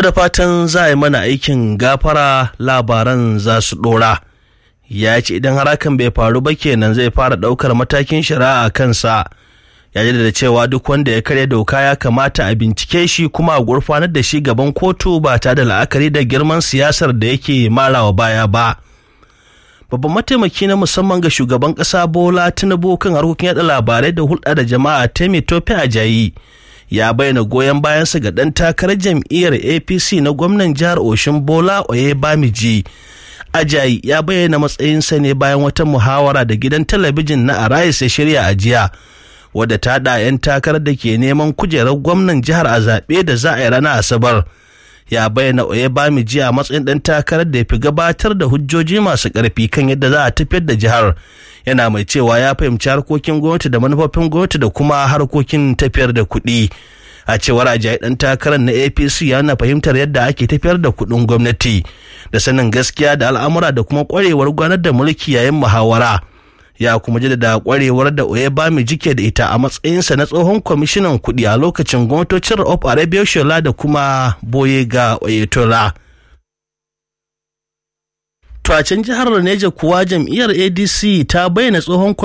da fatan za a yi mana aikin gafara labaran za su ɗora. Ya ce idan har hakan bai faru ba kenan zai fara ɗaukar matakin shari'a a kansa. Ya da cewa duk wanda ya karya doka ya kamata a bincike shi kuma a gurfanar da shi gaban kotu ba tare da la'akari da girman siyasar da yake marawa baya ba. babban mataimaki na musamman ga shugaban kasa bola tinubu kan harkokin yada labarai da hulɗa da jama'a temi tope ajayi ya bayyana goyon bayansa ga ɗan takarar jam'iyyar apc na gwamnan jihar oshin bola oye bamiji ajayi ya bayyana matsayinsa ne bayan wata muhawara da gidan talabijin na arais ya shirya a jiya wadda ta da 'yan takarar da ke neman kujerar gwamnan jihar a zaɓe da za a yi ranar asabar ya bayyana Oyebamiji a matsayin ɗan takarar da ya fi gabatar da hujjoji masu ƙarfi kan yadda za a tafiyar da jihar yana mai cewa ya fahimci harkokin gwamnati da manufofin gwamnati da kuma harkokin tafiyar da kuɗi a cewar ajayi ɗan takarar na apc yana fahimtar yadda ake tafiyar da kuɗin gwamnati da sanin gaskiya da al'amura da kuma ƙwarewar gwanar da mulki yayin muhawara ya kuma jaddada kwarewar da Oyebamiji ke da ita a matsayinsa na tsohon kwamishinan kuɗi a lokacin gwamnatocin of Arabia Shola da kuma Boyega Oyetola. To a can jihar Neja kuwa jam'iyyar ADC ta bayyana tsohon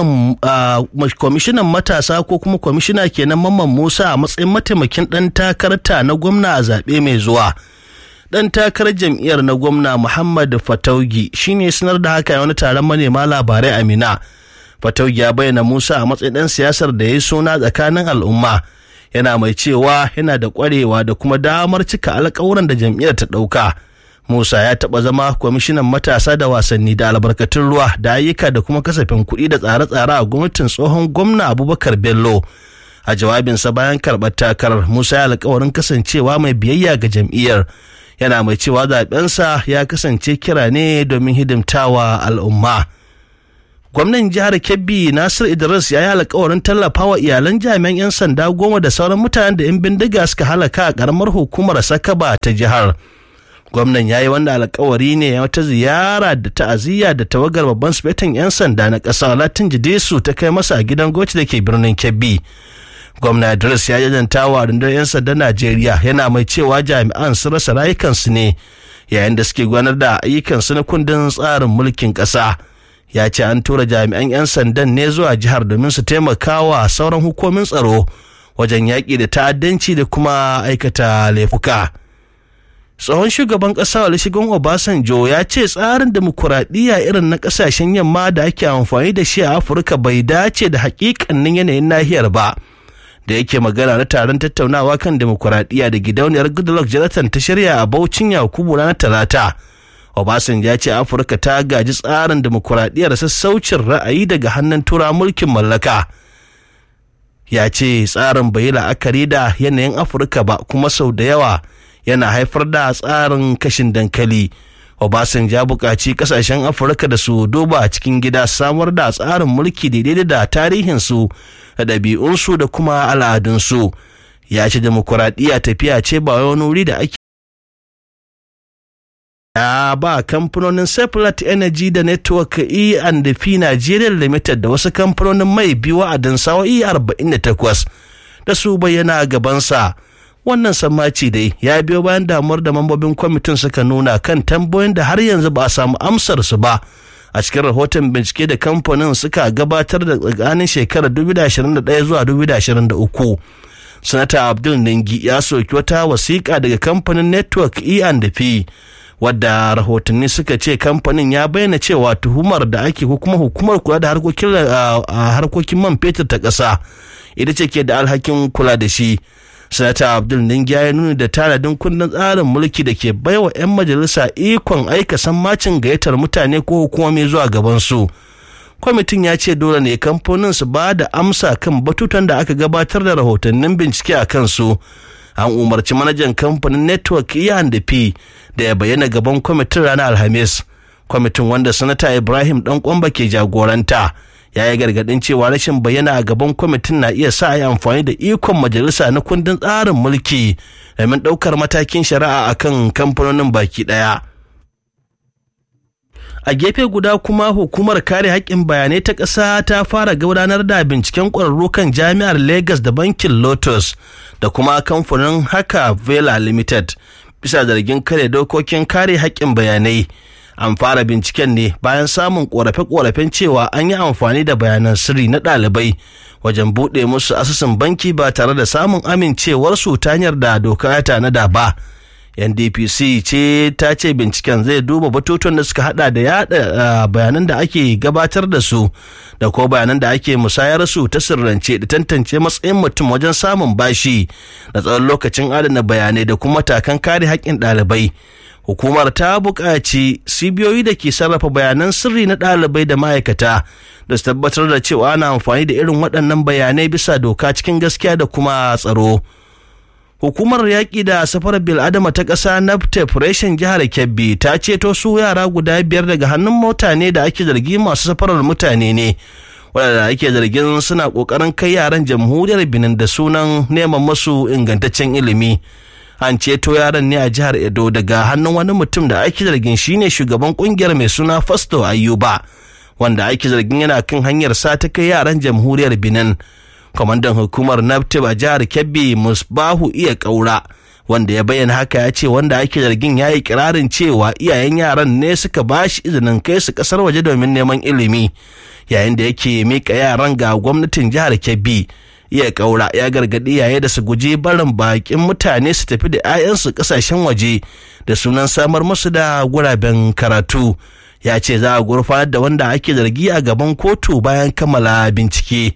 kwamishinan matasa ko kuma kwamishina kenan Mamman Musa a matsayin mataimakin ɗan takarta na gwamna a zaɓe mai zuwa. dan takarar jam'iyyar na gwamna Muhammad Fataugi shine sanar da haka wani taron manema labarai a Mina. Fataugi ya bayyana Musa a matsayin dan siyasar da ya yi suna tsakanin al'umma. Yana mai cewa yana da kwarewa da kuma damar cika alkawuran da jam'iyyar ta ɗauka. Musa ya taɓa zama kwamishinan matasa da wasanni da albarkatun ruwa da ayyuka da kuma kasafin kuɗi da tsare-tsare a gwamnatin tsohon gwamna Abubakar Bello. A jawabinsa bayan karɓar takarar Musa ya alkawarin kasancewa mai biyayya ga jam'iyyar. yana mai cewa zaɓensa ya kasance kira ne domin hidimtawa al'umma. Gwamnan jihar Kebbi Nasir Idris ya yi alkawarin tallafawa iyalan jami'an 'yan sanda goma da sauran mutanen da 'yan bindiga suka halaka a ƙaramar hukumar Sakaba ta jihar. Gwamnan ya yi wannan alkawari ne wata ziyara da ta'aziyya da tawagar babban sufetin 'yan sanda na ƙasa Latin Jidesu ta kai masa a gidan goci da ke birnin Kebbi. gwamna Idris ya jajanta wa rundunar 'yan sandan Najeriya yana mai cewa jami'an su rasa rayukansu ne yayin da suke gudanar da ayyukansu na kundin tsarin mulkin ƙasa. Ya ce an tura jami'an 'yan sandan ne zuwa jihar domin su taimaka wa sauran hukumin tsaro wajen yaƙi da ta'addanci da kuma aikata laifuka. tsohon shugaban ƙasa Olusegun Obasanjo ya ce tsarin demokuraɗiyya irin na ƙasashen yamma da ake amfani da shi a Afirka bai dace da haƙiƙanin yanayin nahiyar ba. da yake magana na taron tattaunawa kan demokuraɗiyya da gidauniyar goodluck jonathan ta shirya a baucin yakubu ranar talata obasanjo ya ce afirka ta gaji tsarin demokuraɗiyyar sassaucin ra'ayi daga hannun tura mulkin mallaka ya ce tsarin bai yi la'akari da yanayin afirka ba kuma sau da yawa yana haifar da tsarin kashin dankali Obasanjo ya buƙaci ƙasashen Afirka da su duba a cikin gida samar da tsarin mulki daidai da tarihinsu da ɗabi'unsu da kuma al'adunsu. Ya ce demokuraɗiyya tafiya ce ba wani wuri da ake ya ba kamfanonin Seplat Energy da Network E and P Nigeria Limited da wasu kamfanonin mai biyu wa'adin sawa'i 48 da su bayyana gabansa. wannan sammaci dai ya biyo bayan damuwar da mambobin kwamitin suka nuna kan tambayoyin da har yanzu ba a samu amsar su ba a cikin rahoton bincike da kamfanin suka gabatar da tsakanin shekarar 2021 zuwa 2023 sanata abdul ningi ya soki wata wasiƙa daga kamfanin network e&p wadda rahotanni suka ce kamfanin ya bayyana cewa tuhumar da ake ko kuma hukumar kula da harkokin man fetur ta ƙasa ita ce ke da alhakin kula da shi sanata abdul ningiya ya nuna da tanadin kundin tsarin mulki da ke baiwa 'yan majalisa ikon aika sammacin gayyatar mutane ko hukumomi zuwa gabansu kwamitin ya ce dole ne kamfanin su ba da amsa kan batutan da aka gabatar da rahotannin bincike a kansu an umarci manajan kamfanin network iyan da p da ya bayyana gaban kwamitin ranar alhamis kwamitin wanda sanata ibrahim dan kwamba ke jagoranta ya yi gargadin cewa rashin bayyana a gaban kwamitin na iya sa yi amfani da ikon majalisa na kundin tsarin mulki domin ɗaukar matakin shari'a akan kamfanonin baki ɗaya. a gefe guda kuma hukumar kare haƙƙin bayanai ta ƙasa ta fara gudanar da binciken ƙwararru kan jami'ar lagos da bankin lotus da kuma kamfanin haka vela limited bisa zargin kare dokokin kare haƙƙin bayanai an fara binciken ne bayan samun ƙorafe-ƙorafen cewa an yi amfani da bayanan sirri na ɗalibai wajen buɗe musu asusun banki ba tare da samun amincewarsu ta hanyar da doka ya tanada ba. ndpc ce ta ce binciken zai duba batutuwan da suka hada da yada bayanan da ake gabatar da su da ko bayanan da ake musayar su ta sirrance da tantance matsayin mutum wajen samun bashi da tsawon lokacin adana bayanai da kuma matakan kare haƙƙin ɗalibai hukumar ta buƙaci cibiyoyi da ke sarrafa bayanan sirri na ɗalibai da ma'aikata da su tabbatar da cewa ana amfani da irin waɗannan bayanai bisa doka cikin gaskiya da kuma tsaro. hukumar yaƙi da safarar bil'adama ta ƙasa naftef reshen jihar kebbi ta ceto su yara guda biyar daga hannun mutane da ake zargi masu safarar mutane ne waɗanda ake zargin suna ƙoƙarin kai yaran jamhuriyar benin da sunan neman masu ingantaccen ilimi an ceto yaran ne a jihar edo daga hannun wani mutum da ake zargin shine shugaban ƙungiyar mai suna fasto ayuba wanda ake zargin yana kan hanyar sa ta kai yaran jamhuriyar benin kwamandan hukumar naptip a jihar kebbi musbahu iya kaura wanda ya bayyana haka ya ce wanda ake zargin ya yi kirarin cewa iyayen yaran ne suka ba shi izinin kai su kasar waje domin neman ilimi yayin da yake mika yaran ga gwamnatin jihar kebbi iya kaura ya gargaɗi yaye da su guji barin bakin mutane su tafi da 'ya'yansu kasashen waje da sunan samar musu da guraben karatu ya ce za a gurfanar da wanda ake zargi a gaban kotu bayan kammala bincike.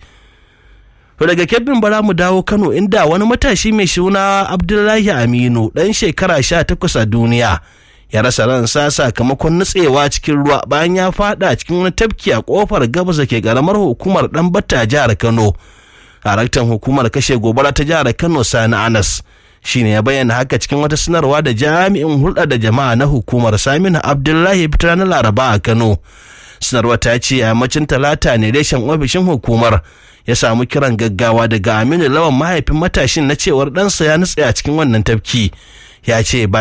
To daga kebbin bara mu dawo Kano inda wani matashi mai suna Abdullahi Aminu ɗan shekara sha takwas a duniya ya rasa ransa sakamakon nutsewa cikin ruwa bayan ya fada cikin wani tafki a kofar gabas da ke karamar hukumar ɗan batta jihar Kano. Daraktan hukumar kashe gobara ta jihar Kano Sani Anas shine ya bayyana haka cikin wata sanarwa da jami'in hulɗa da jama'a na hukumar Saminu Abdullahi fitar na Laraba a Kano. Sanarwa ta ce a yammacin talata ne reshen ofishin hukumar ya samu kiran gaggawa daga aminu lawan mahaifin matashin na cewar ɗansa ya nutse a cikin wannan tafki ya ce